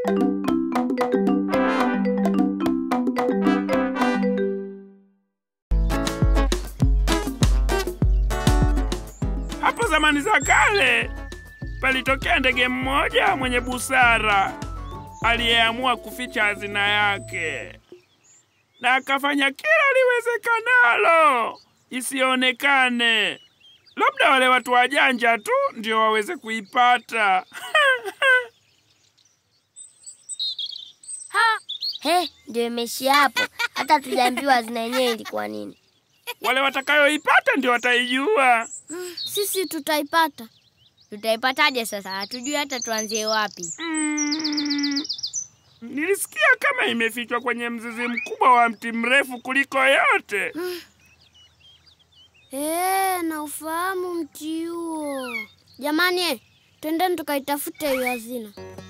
Hapo zamani za kale palitokea ndege mmoja mwenye busara aliyeamua kuficha hazina yake, na akafanya kila liwezekanalo isionekane. Labda wale watu wajanja tu ndio waweze kuipata. Ha! He, ndio imeishia hapo. Hata tujaambiwa hazina yenyewe ilikuwa nini. Wale watakayoipata ndio wataijua. Sisi tutaipata. Tutaipataje sasa? Hatujui hata tuanzie wapi. Mm, nilisikia kama imefichwa kwenye mzizi mkubwa wa mti mrefu kuliko yote. Eh, na ufahamu mti huo. Jamani, eh, twendeni tukaitafute hiyo hazina.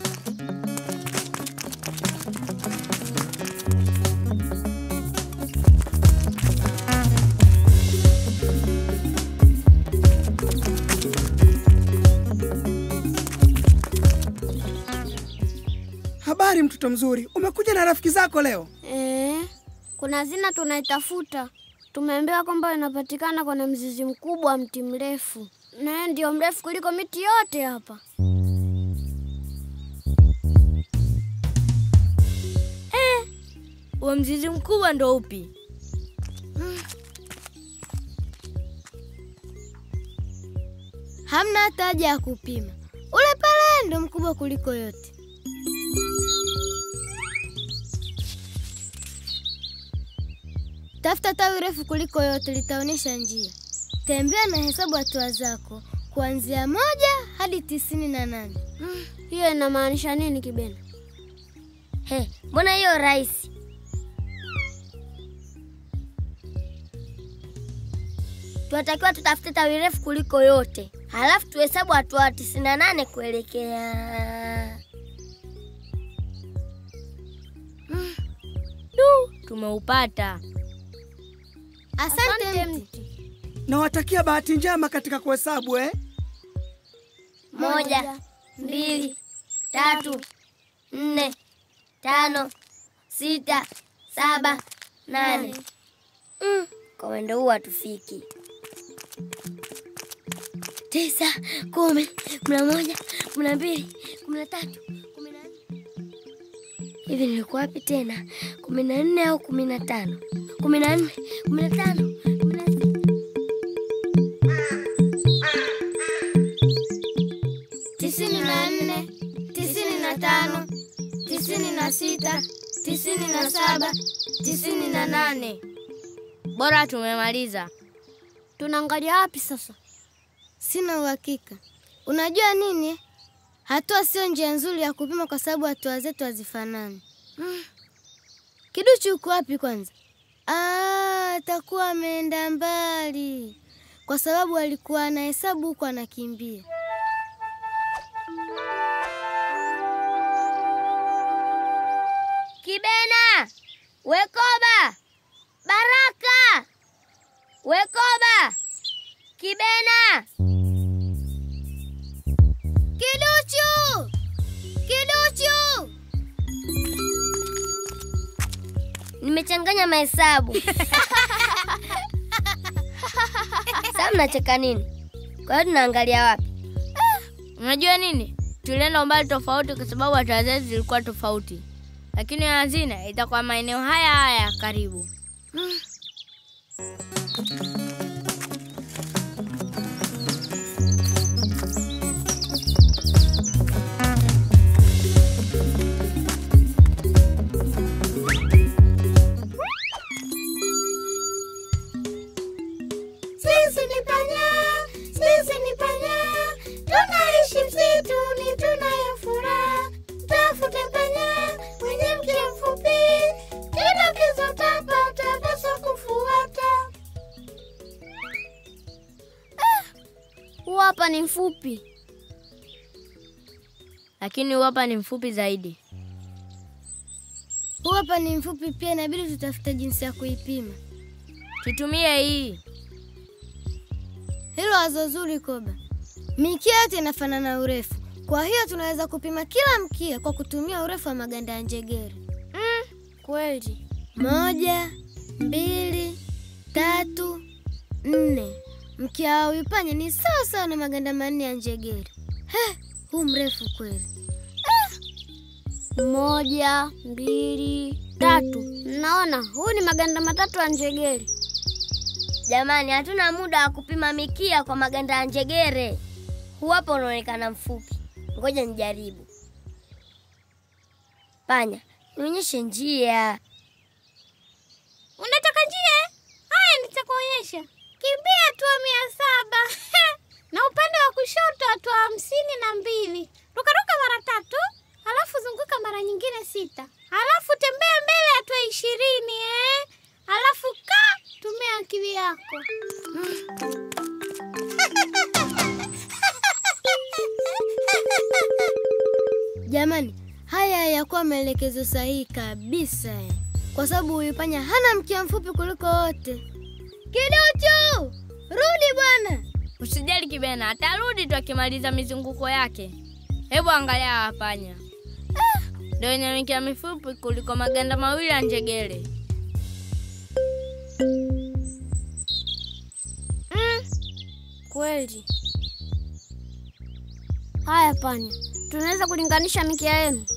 Habari mtoto mzuri, umekuja na rafiki zako leo? Eh, kuna hazina tunaitafuta. Tumeambiwa kwamba inapatikana kwenye mzizi mkubwa wa mti mrefu, na yeye ndio mrefu kuliko miti yote hapa. Huo mzizi mkubwa ndo upi? Hamna hata haja ya kupima. Ule pale ndo mkubwa kuliko yote. Tafuta tawi refu kuliko yote, litaonyesha njia. Tembea na hesabu hatua zako kuanzia moja hadi tisini na nane. Hiyo inamaanisha nini Kibena? He, mbona hiyo rahisi? Tunatakiwa tutafute tawi refu kuliko yote, halafu tuhesabu hatua tisini na nane kuelekea Tumeupata. Asante, mti. Nawatakia bahati njema katika kuhesabu eh? moja, mbili, tatu, nne, tano, sita, saba, nane. Mm, kwa mwendo huu hatufiki. Tisa, kumi, kumi na moja, kumi na mbili, kumi na tatu, kumi na nne. Hivi nilikuwa wapi tena? kumi na nne au kumi na tano? kumi na nne, kumi na tano, kumi na sita. tisini na nne, tisini na tano, tisini na sita, tisini na saba, tisini na nane. Bora tumemaliza. Tunaangalia wapi sasa? Sina uhakika. Unajua nini? Hatua sio njia nzuri ya kupima kwa sababu hatua zetu hazifanani. Mm. Kiduchu uko wapi kwanza? Ah, atakuwa ameenda mbali kwa sababu alikuwa anahesabu huku anakimbia. Kibena, Wekoba, Baraka, Wekoba, Kibena, Kiduchu! Kiduchu! nimechanganya mahesabu. Sasa mnacheka nini? Kwa hiyo tunaangalia wapi? Unajua nini? Tulienda umbali tofauti kwa sababu hatua zetu zilikuwa tofauti, lakini hazina itakuwa maeneo haya haya ya karibu. Sisi ni panya, sisi ni panya, tunaishi msituni, tunayo furaha. Tafute panya mwenye mkia mfupi, kidokezo tapata, pasa kufuata. Huu hapa ni mfupi. Lakini huu hapa ni mfupi zaidi. Huu hapa ni mfupi pia, inabidi tutafute jinsi ya kuipima. Tutumie hii. Hilo wazo zuri, Koba. Mikia yote inafanana urefu. Kwa hiyo tunaweza kupima kila mkia kwa kutumia urefu wa maganda ya njegere. Kweli. Moja, mbili, tatu, nne. Mkia wa wipanya ni sawa sawa na maganda manne ya njegere. He, huu mrefu kweli. Moja, mbili, tatu. Naona huu ni maganda matatu ya njegere. Jamani, hatuna muda wa kupima mikia kwa maganda ya njegere. Huu hapa unaonekana mfupi. Ngoja nijaribu. Panya, nionyeshe njia. Unataka njia? Haya, nitakuonyesha. Kimbia hatua mia saba na upande wa kushoto hatua hamsini na mbili. Rukaruka mara tatu, halafu zunguka mara nyingine sita, halafu tembea mbele hatua ishirini eh? Halafu kaa, tumia akili yako. Jamani, haya hayakuwa maelekezo sahihi kabisa eh. Kwa sababu huyu panya hana mkia mfupi kuliko wote. Kiduchu, rudi bwana. Usijali Kibena, atarudi tu akimaliza mizunguko yake. Hebu angalia hawa panya, ndio wenye mikia mifupi kuliko maganda mawili ya njegere. Kweli. Haya panya, tunaweza kulinganisha mikia yenu.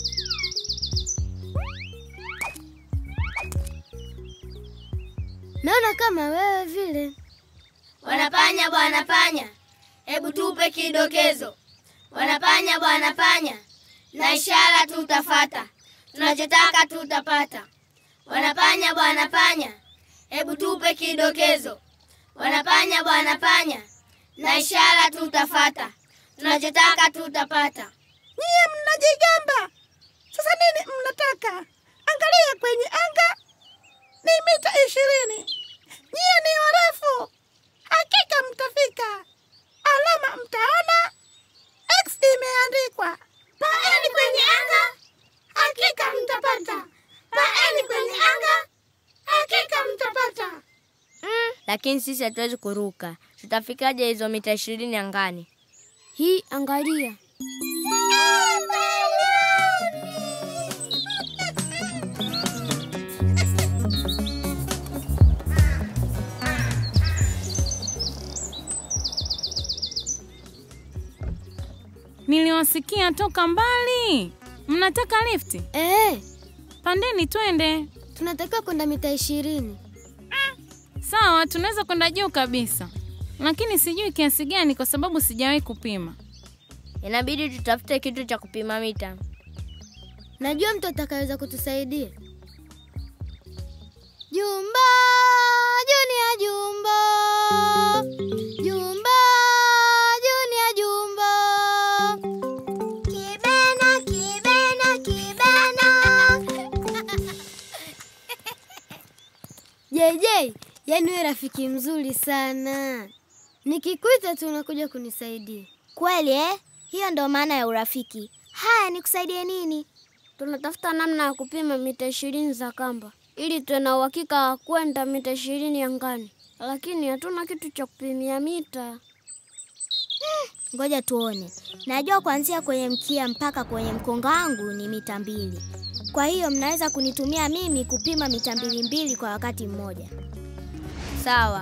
Naona kama wewe vile. Wanapanya bwana panya, hebu tupe kidokezo. Wanapanya bwana panya, na ishara tutafata, tunachotaka tutapata. Wanapanya bwana panya, hebu tupe kidokezo. Wanapanya bwana panya, na ishara tutafata, tunachotaka tutapata. Nyie mnajigamba. Sasa nini mnataka? Angalia kwenye anga, ni mita ishirini. Nyie ni warefu, hakika mtafika. Alama mtaona, X imeandikwa. Paeni kwenye anga, hakika mtapata. Paeni kwenye anga, hakika mtapata. Lakini sisi hatuwezi kuruka, tutafikaje hizo mita ishirini angani? Hii angalia. Niliwasikia toka mbali. Mnataka lifti? Eh, Pandeni twende. tunatakiwa kwenda mita ishirini. Sawa, tunaweza kwenda juu kabisa, lakini sijui kiasi gani kwa sababu sijawahi kupima. Inabidi tutafute kitu cha kupima mita. Najua mtu atakaweza kutusaidia. Jumba, Junia Jumba. Jumba, Junia Jumba. Kibena, kibena, kibena. JJ, yaani wewe rafiki mzuri sana. Nikikuita tu unakuja kunisaidia. Kweli eh? Hiyo ndo maana ya urafiki. Haya, nikusaidie nini? Tunatafuta namna ya kupima mita ishirini za kamba ili tuwe na uhakika wa kwenda mita ishirini angani, lakini hatuna kitu cha kupimia mita. Ngoja tuone. Najua kuanzia kwenye mkia mpaka kwenye mkonga wangu ni mita mbili. Kwa hiyo mnaweza kunitumia mimi kupima mita mbili mbili kwa wakati mmoja. Sawa.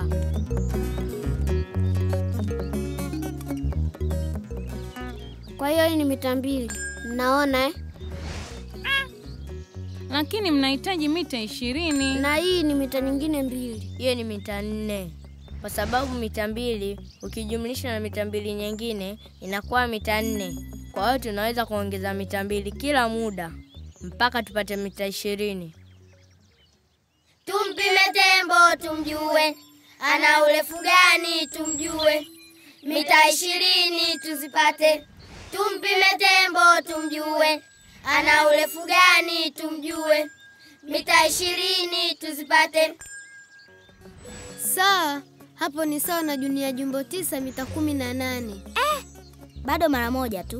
Kwa hiyo hii ni mita mbili, mnaona eh? Lakini mnahitaji mita ishirini. Na hii ni mita nyingine mbili. Hiyo ni mita nne, kwa sababu mita mbili ukijumlisha na mita mbili nyingine inakuwa mita nne. Kwa hiyo tunaweza kuongeza mita mbili kila muda mpaka tupate mita ishirini. Tumpime tembo tumjue, ana urefu gani tumjue, mita ishirini tuzipate. Tumpime tembo tumjue, ana urefu gani tumjue, mita ishirini tuzipate. Sawa, hapo ni sawa na Junia Jumbo tisa mita kumi na nane. Bado mara moja tu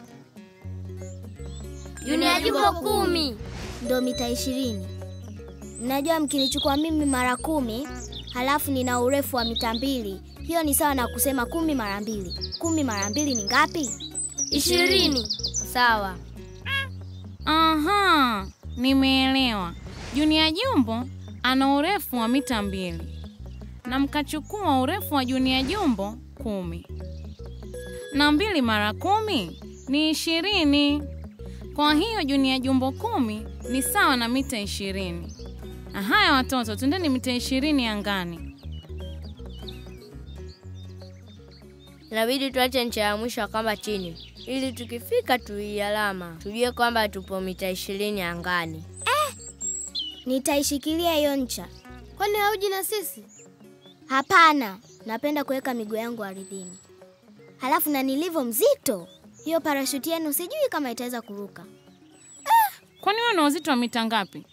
Junia Jumbo kumi. ndo mita ishirini. Mnajua mkinichukua mimi mara kumi halafu nina urefu wa mita mbili, hiyo ni sawa na kusema kumi mara mbili. Kumi mara mbili ni ngapi? ishirini. Sawa. Aha, nimeelewa. Junia Jumbo ana urefu wa mita mbili na mkachukua urefu wa Junia Jumbo kumi na mbili mara kumi ni ishirini. Kwa hiyo Junia Jumbo kumi ni sawa na mita ishirini. Haya watoto, twendeni mita ishirini angani. Inabidi tuache ncha ya mwisho ya kamba chini ili tukifika tuialama tujue kwamba tupo mita ishirini angani. Nitaishikilia hiyo ncha. Kwani hauji na sisi? Hapana, napenda kuweka miguu yangu ardhini. Halafu na nilivyo mzito, hiyo parashuti yenu sijui kama itaweza kuruka. Kwani wewe una uzito wa mita ngapi?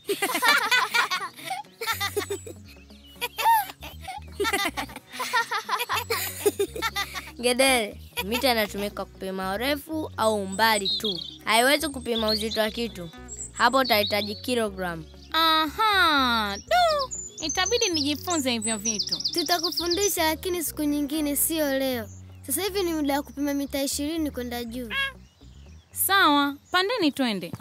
Ngedere, mita inatumika kupima urefu au umbali tu, haiwezi kupima uzito wa kitu. Hapo utahitaji kilogramu. Aha, du, itabidi nijifunze hivyo vitu. Tutakufundisha lakini siku nyingine, sio leo. Sasa hivi ni muda wa kupima mita ishirini kwenda juu. Sawa, pandeni twende.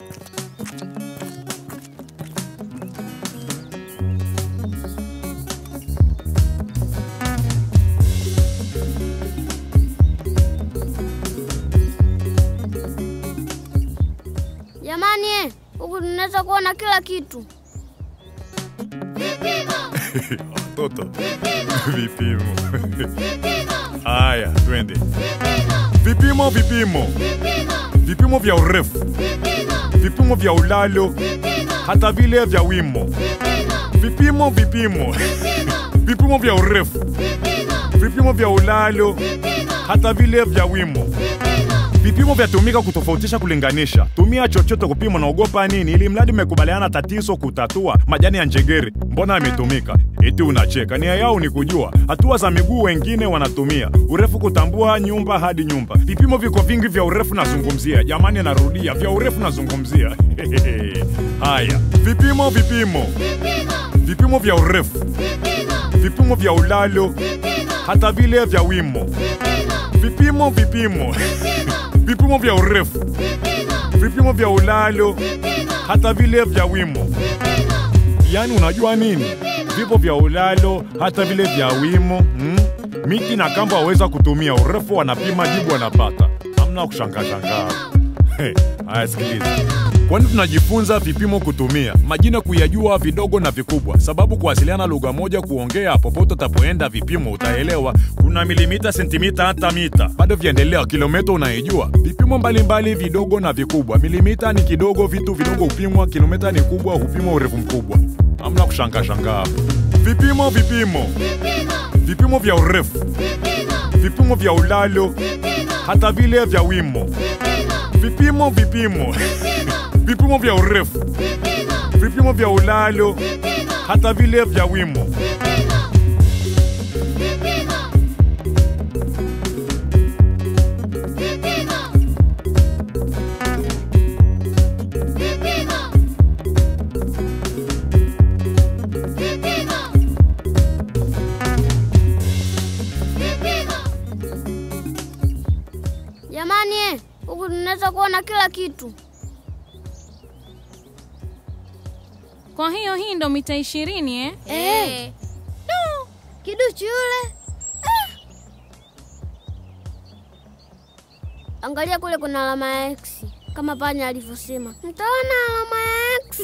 Jamani, eh, huku tunaweza kuona kila kitu. Watoto vipimo. Haya, twende. Vipimo, vipimo, vipimo vya urefu, vipimo vya ulalo, hata vile vya wimo. Vipimo, vipimo, vipimo vya urefu, vipimo vya ulalo, hata vile vya wimo. Vipimo vyatumika kutofautisha, kulinganisha. Tumia chochote kupima, naogopa nini? Ili mradi mmekubaliana tatizo kutatua. Majani ya njegere mbona yametumika? Eti unacheka? Nia yao ni kujua hatua za miguu, wengine wanatumia urefu kutambua nyumba hadi nyumba. Vipimo viko vingi vya urefu, nazungumzia jamani, narudia, vya urefu nazungumzia. Haya, vipimo, vipimo, vipimo vya urefu, vipimo vya ulalo, hata vile vya wimo. Vipimo, vipimo vipimo vya urefu, vipimo vya ulalo, hata vile vya wimo. Yaani unajua nini? Vipo vya ulalo, hata vile vya wimo mm? Miti na kamba waweza kutumia, urefu wanapima, jibu wanapata. Hamna kushangaa shangaa. Hey, haya sikiliza. Kwani tunajifunza vipimo kutumia majina kuyajua vidogo na vikubwa, sababu kuwasiliana lugha moja, kuongea popote utapoenda, vipimo utaelewa. Kuna milimita, sentimita, hata mita, bado vyaendelea. Kilomita unaijua, vipimo mbalimbali vidogo na vikubwa. Milimita ni kidogo, vitu vidogo hupimwa. Kilomita ni kubwa, hupimwa urefu mkubwa. Hamna kushangaa shangaa hapo. Vipimo, vipimo, vipimo vya urefu, vipimo vya ulalo, hata vile vya wimo. Vipimo, vipimo, vipimo vya urefu, vipimo vya ulalo, hata vile vya wimo. Jamani, eh, huku tunaweza kuona kila kitu. Kwa hiyo hii ndo mita ishirini eh? Eh. Du, kiduchu yule. Angalia kule kuna alama ya X kama panya alivyosema. Mtaona alama ya X.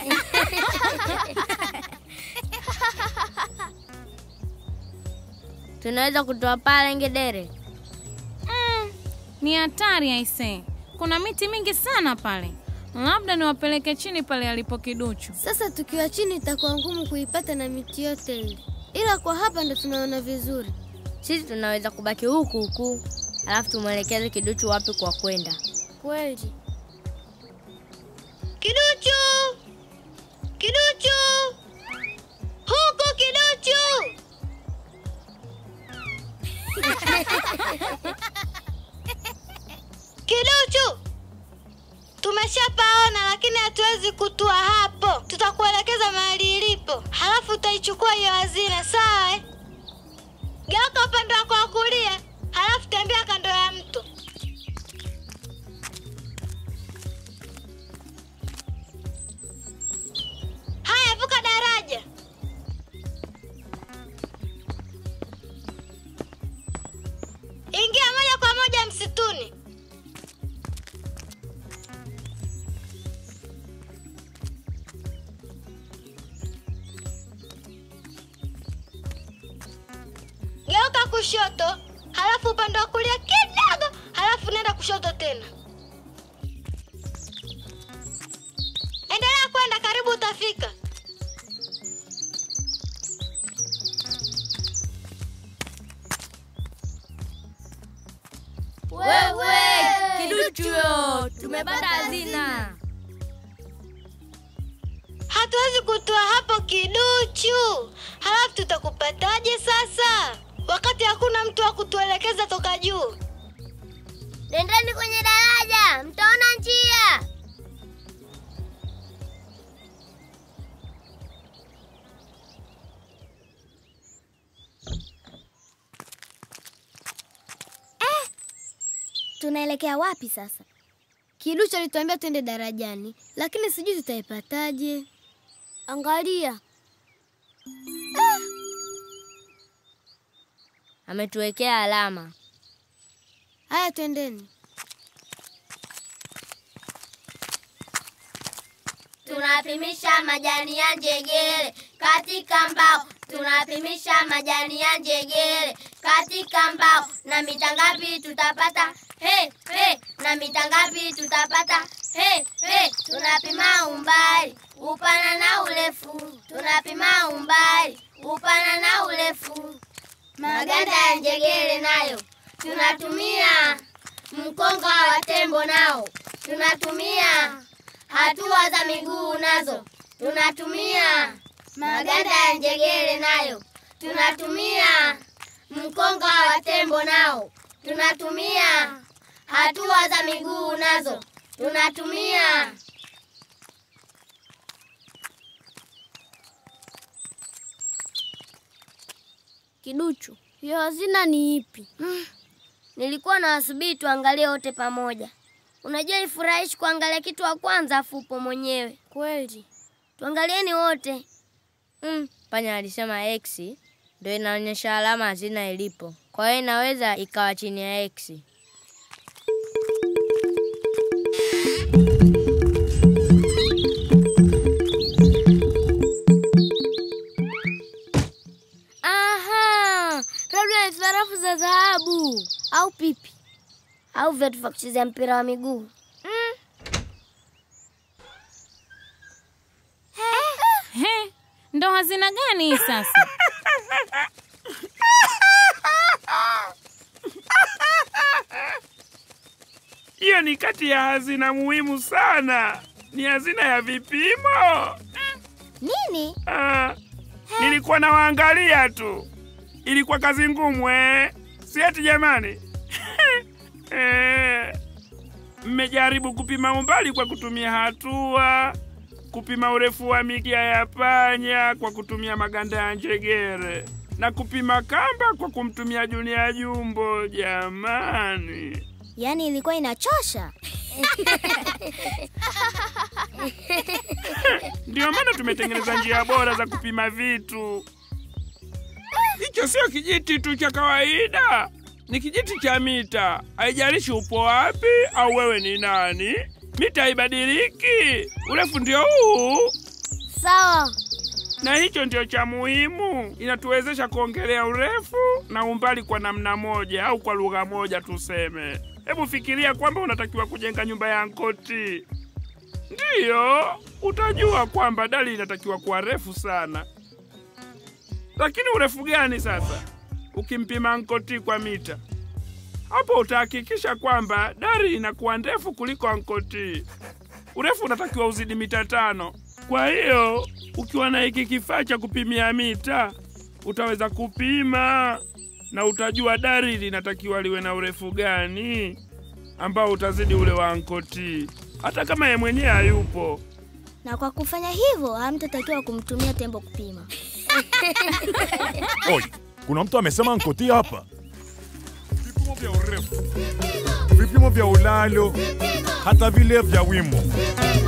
Tunaweza kutoa pale ngedere. Mm, ni hatari aisee. Kuna miti mingi sana pale, labda niwapeleke chini pale alipo kiduchu. Sasa tukiwa chini itakuwa ngumu kuipata na miti yote ile, ila kwa hapa ndo tunaona vizuri. Sisi tunaweza kubaki huku huku, alafu tumwelekeze kiduchu wapi kwa kwenda. Kweli. Kiduchu! Kiduchu! Huku kiduchu! Kiduchu! Tumeshapaona lakini hatuwezi kutua hapo. Tutakuelekeza mahali ilipo, halafu utaichukua hiyo hazina, sawa? eh? Geuka upande wako wa kulia, halafu tembea kando ya mto. kushoto, halafu upande wa kulia kidogo, halafu nenda kushoto tena. Endelea kwenda, karibu utafika. Wewe kiduchu, tumepata hazina. Hatuwezi kutoa hapo kiduchu, halafu tutakupataje sasa, wakati hakuna mtu wa kutuelekeza toka juu? Nendeni kwenye daraja, mtaona njia. Tunaelekea wapi sasa? Kiduchu alituambia twende darajani, lakini sijui tutaipataje. Angalia, Ametuwekea alama. haya, twendeni. Tunapimisha majani ya njegere katika mbao, tunapimisha majani ya njegere katika mbao. Na mita ngapi tutapata? He, he, na mita ngapi tutapata? He, he, tunapima umbali, upana na urefu, tunapima umbali, upana na urefu. Maganda ya njegere nayo tunatumia, mkonga wa tembo nao tunatumia hatua za miguu nazo tunatumia, maganda ya njegere nayo tunatumia, mkonga wa tembo nao tunatumia, hatua za miguu nazo tunatumia. Kiduchu, hiyo hazina ni ipi? Nilikuwa na wasubiri tuangalie wote pamoja. Unajua ifurahishi kuangalia kitu wa kwanza afu upo mwenyewe. Kweli Tuangalieni wote. Mm, panya alisema X ndio inaonyesha alama hazina ilipo, kwa hiyo inaweza ikawa chini ya X. Aha, labda ni sarafu za dhahabu au pipi au viatu vya kuchezea mpira wa miguu. He, ndo hazina gani hii sasa? Hiyo ni kati ya hazina muhimu sana, ni hazina ya vipimo. nini? Ah, nilikuwa nawaangalia tu, ilikuwa kazi ngumu eh? Si eti jamani? Eh, mmejaribu kupima umbali kwa kutumia hatua, kupima urefu wa mikia ya panya kwa kutumia maganda ya njegere na kupima kamba kwa kumtumia Junia Jumbo. Jamani, Yaani ilikuwa inachosha. ndio maana tumetengeneza njia bora za kupima vitu. Hicho sio kijiti tu cha kawaida, ni kijiti cha mita. Haijalishi upo wapi au wewe ni nani, mita haibadiliki. Urefu ndio huu, Sawa. na hicho ndio cha muhimu. Inatuwezesha kuongelea urefu na umbali kwa namna moja au kwa lugha moja tuseme. Hebu fikiria kwamba unatakiwa kujenga nyumba ya Nkoti, ndiyo utajua kwamba dali inatakiwa kuwa refu sana. Lakini urefu gani sasa? Ukimpima Nkoti kwa mita, hapo utahakikisha kwamba dari inakuwa ndefu kuliko Nkoti. Urefu unatakiwa uzidi mita tano. Kwa hiyo ukiwa na hiki kifaa cha kupimia mita, utaweza kupima na utajua dari linatakiwa liwe na urefu gani ambao utazidi ule wa Nkoti, hata kama ye mwenyewe hayupo. Na kwa kufanya hivyo hamtatakiwa kumtumia tembo kupima. Oi, kuna mtu amesema nkoti hapa. Vipimo vya urefu, vipimo vya ulalo, hata vile vya wimo.